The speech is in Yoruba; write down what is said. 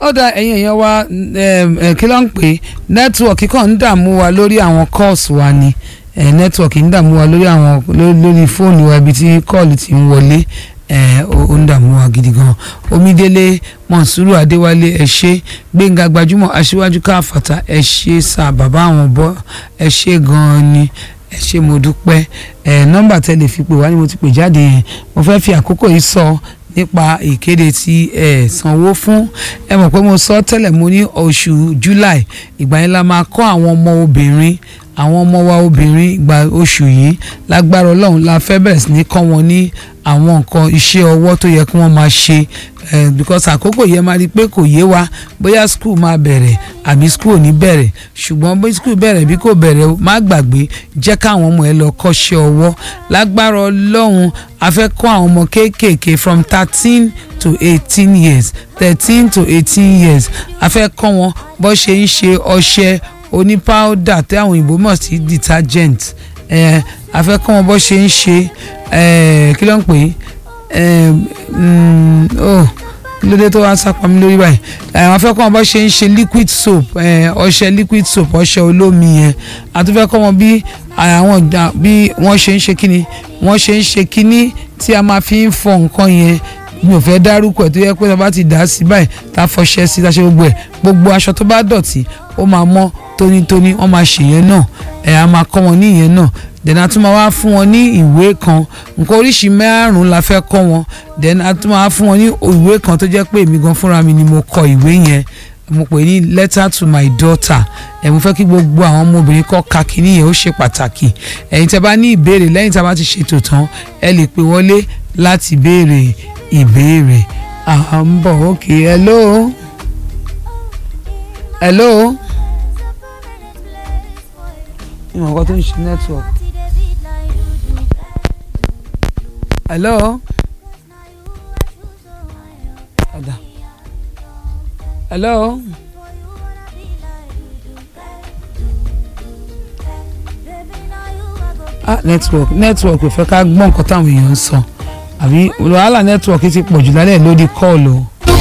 ọ̀dà ẹ̀yin èèyàn wa kí ló ń pè nẹ́tíwọ̀kì kan ń dààmú wa lórí àwọn calls wa ni nẹ́tíwọ̀kì ń dààmú wa lórí àwọn lórí fóònù wa ibi tí kọ́ọ̀lù ti ń wọlé ó ń dààmú wa gidi gan omidele monsuru adéwálé ẹ ṣé gbẹ̀ngà gbajúmọ̀ aṣíwájú káfàtà ẹ ṣé sà bàbá àwọn bọ́ ẹ ṣé gan-an ni ẹ ṣé mo dúpẹ́ ẹ nọ́mbà tẹ́lẹ̀ fi pè wá ni mo ti pè jáde yẹn mo fẹ́ fi àkókò yìí sọ nípa ìkéde tí ẹ sanwó fún ẹ mọ̀ pé mo sọ tẹ́lẹ̀ mo ní oṣù july ìgbà yẹn la máa kọ́ àwọn ọmọ obìnrin àwọn ọmọ wa obìnrin ìgbà oṣù yìí lágbára ọlọ́run la fẹ́ bẹ̀rẹ̀ sí ní kọ́ wọn ní àwọn nǹkan iṣẹ́ ọwọ́ tó yẹ kí wọ́n máa ṣe because àkókò yẹn máa rí i pé kò yé wa bóyá school máa bẹ̀rẹ̀ àbí school ò ní bẹ̀rẹ̀ ṣùgbọ́n bí school bẹ̀rẹ̀ bí kò bẹ̀rẹ̀ má gbàgbé jẹ́ káwọn ọmọ ẹ lọ kọ́ṣẹ́ ọwọ́ lágbára ọlọ́run a fẹ́ kọ́ àwọn ọmọ kéékèèké from thirteen to eighteen years thirteen to eighteen years a fẹ́ kọ́ wọn bó ṣe ń ṣe ọṣẹ oní powder tí àwọn òyìnbó mọ̀ sí detergent eh, a fẹ́ kọ́ wọn bó ṣe ń ṣe kí ló ń pè é lóde tó wá sápá mi lórí báyìí àwọn afẹ́ kọ́ wọn bó ṣe ń ṣe liquid soap ọṣẹ liquid soap ọṣẹ olómi yẹn àtúfẹ́ kọ́ wọn bí àwọn bí wọ́n ṣe ń ṣe kíni wọ́n ṣe ń ṣe kíní tí a máa fi ń fọ nǹkan yẹn mi ò fẹ́ dárúkọ ẹ̀ tó yẹ pé tá a bá ti dà á sí báyìí tá a fọṣẹ sí tá a ṣe gbogbo ẹ̀ gbogbo aṣọ tó bá dọ̀tí ó máa mọ́ tónítóní wọ́n máa ṣèyẹn náà ẹ̀ a máa kọ́ wọn ní ìyẹn náà then a tún máa wá fún wọn ní ìwé kan nǹkan oríṣi márùn-ún la fẹ́ kọ́ wọn then a tún máa fún wọn ní ìwé kan tó jẹ́ pé èmi gan fúnra mi ni mo kọ ìwé yẹn mo pè ní letter to my daughter ẹ mo fẹ́ kí gbogbo àwọn ọmọbìnrin kọ́ ka kínní yẹn ó ṣe pàtàkì ẹ̀yin tẹ́ bá ní ìbéèrè lẹ́yìn tí a bá ti ṣètò tán ẹ lè pè wọlé láti béèrè ìbéèrè à ń bọ̀ ok hello hello ìmọ̀ nǹkan tó ń ṣe network hello ọ̀dà hello. ah network network ò fẹ́ ká gbọ́ nǹkan táwọn èèyàn ń sọ àbí wàhálà network ti pọ̀ jù lálẹ́ lórí kọ́ọ̀lù o